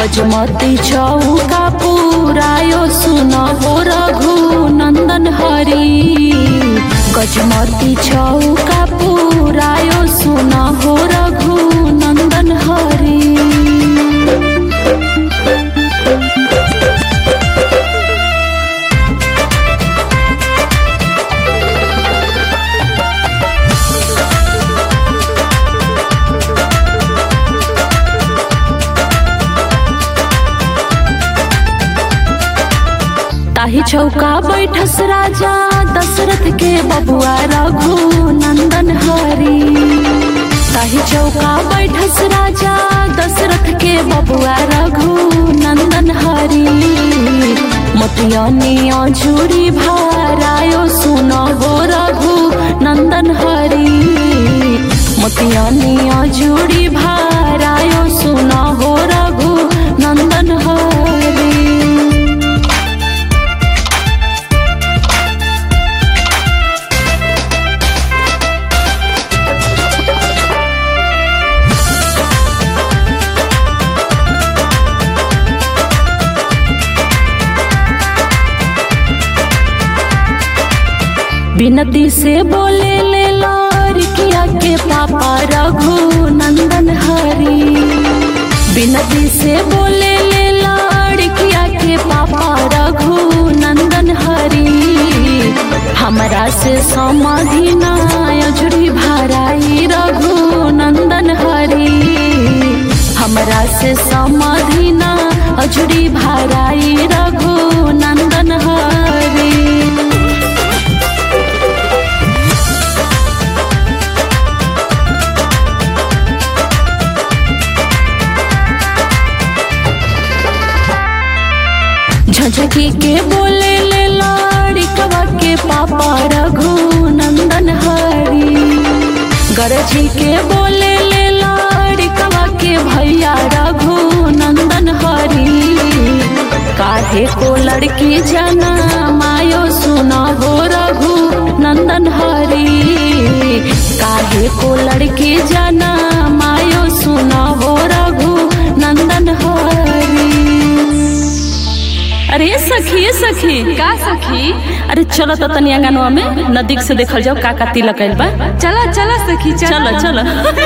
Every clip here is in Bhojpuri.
गजमती चौका पुरायो सुन हो रघु नंदन हरि गजमती चौका पुरायो सुन हो रघु नंदन हरि ताही चौका बैठस राजा दशरथ के बबुआ रघु नंदन हरि ताही चौका बैठस राजा दशरथ के बबुआ रघु नंदन हरि मोतियनिया झूरी भारायो सुन हो रघु नंदन हरि मोतियनिया झूरी भारायो सुन हो रघु नंदन हरि बिनती से बोले ले लड़किया के पापा रघु नंदन हरि बिनती से बोले ले लड़किया के पापा रघु नंदन हरि हमरा से समाधि नायजुरी भराई रघु नंदन हरि हमरा से समाधि ना अजुरी भराई रघु नंदन हरि झझकी के बोले ले लाड़िकवा के पापा रघु नंदन हरि गरजी के बोले ले लाड़िकवा के भैया रघु नंदन हरि काहे को लड़की जना मायो सुना हो रघु नंदन हरि काहे को लड़की जना मायो सुना हो रघु नंदन हरि अरे सखी ये सखी का सखी अरे चलो तो तनी अंगनवा में नदीक से देखल जाओ का का तिलक आइल बा चला चला सखी चलो चलो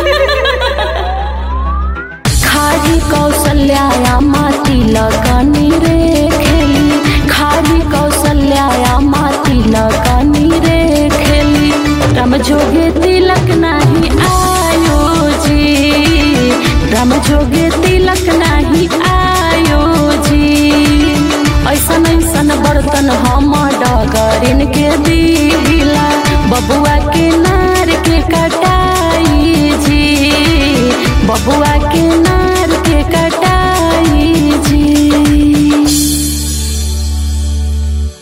खारी कौशल्या माती लगनी रे खेली खारी कौशल्या माती लगनी रे खेली राम जोगे तिलक नाही आयो जी राम जोगे तिलक नाही आयो जी ऐसन ऐसन बर्तन हम डगरिन के दिला बबुआ के नार के कटाई जी बबुआ के नार के कटाई जी